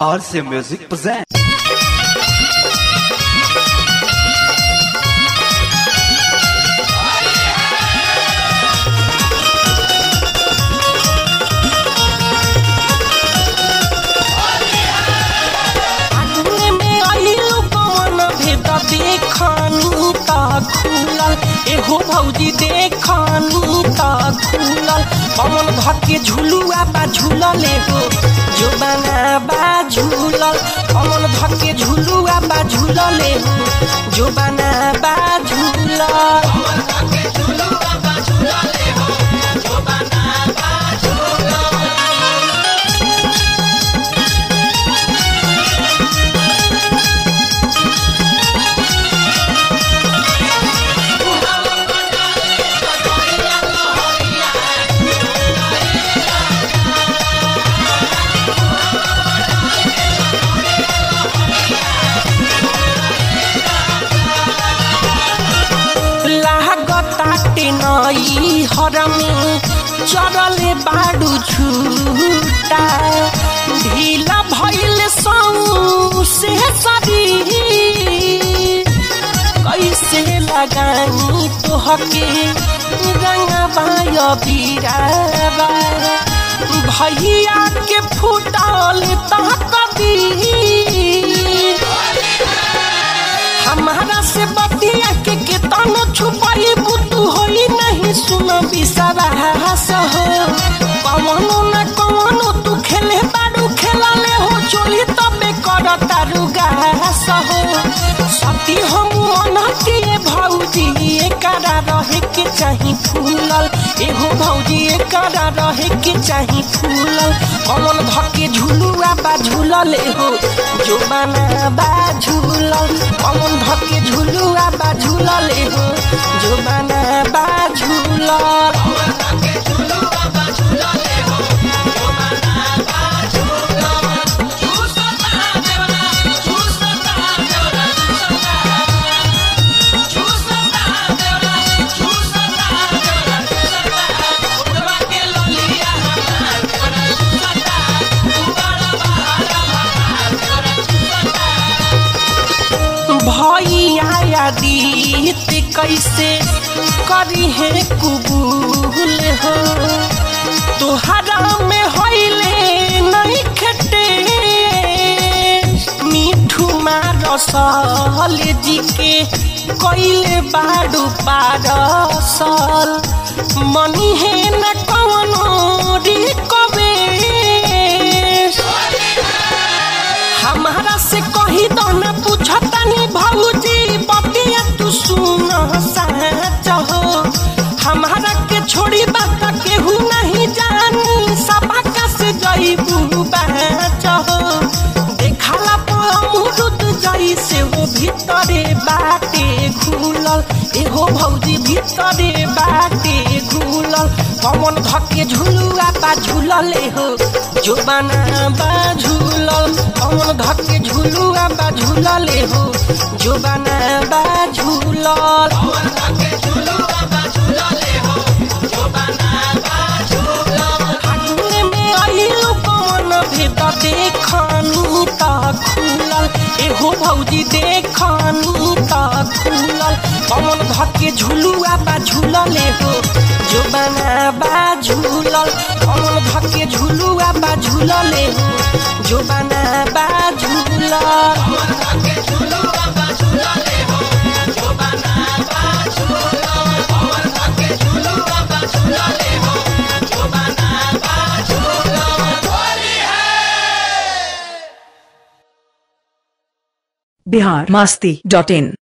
RC Music presents. आंगन में आइलू कौन भेद देखनी त खुलल एहो भौजी देखनी त खुलल कौन धके झुलुआ बा झुलल एहो जो बना बा झुलल कौन धके झुलुआ बा झुलल एहो जो बना बा झुलल लागताटे नई हरमी चरले बाडू छुटा ढीला भइल सौ से सरी कैसे लगानी तोहके रंगबाय बीराबा भैया के फुटल तह कदी हमारा से बतिया के केतनो छुपाई बुतू होई नहीं सुन बिसरास हो कवनो न कवनो तू खेले बारू खेला ले हो चोली तबे कर तारू गास हो सती हम अनहती भौजी एकरा रहे के चाही फूलल एहो भौजी एकरा रहे के चाही फूलल कमल धके झुलुआ बा झुलल एहो जो बना बा झुलल कमल धके झुलुआ बा झुलल एहो जो बना बा झुलल भैया दीत कैसे करी है कुबूल हो तोहरा में होइले नहीं खटे मिठू मारसल जी के कैले बाडू पारसल मनी है न कवनो रिकबे हमारा से कही दो न पूछतानी भौजी बतिया तू सुन सच हो हमारा के छोड़ी बात केहू नहीं जानी सबका से जईबू बच हो देखला पमुरुद जई से हो भीतरे बाटे घुलल एहो भौजी भीतरे बाटे घुलल कमन धके झुलुआ बा झुलल एहो जो बना बा झुलल कमन धके झुलुआ बा झुलल एहो जो बना बा झुलल फागुन में आइलू कौन भेद देखनी त खुलल एहो भौजी देखनी त खुलल कौन धके झुलुआ बा झुलल एहो जो बना बा झुलल कौन धके झुलुआ बा झुलल एहो जो बना बा झुलल बिहार मास्ती डॉट इन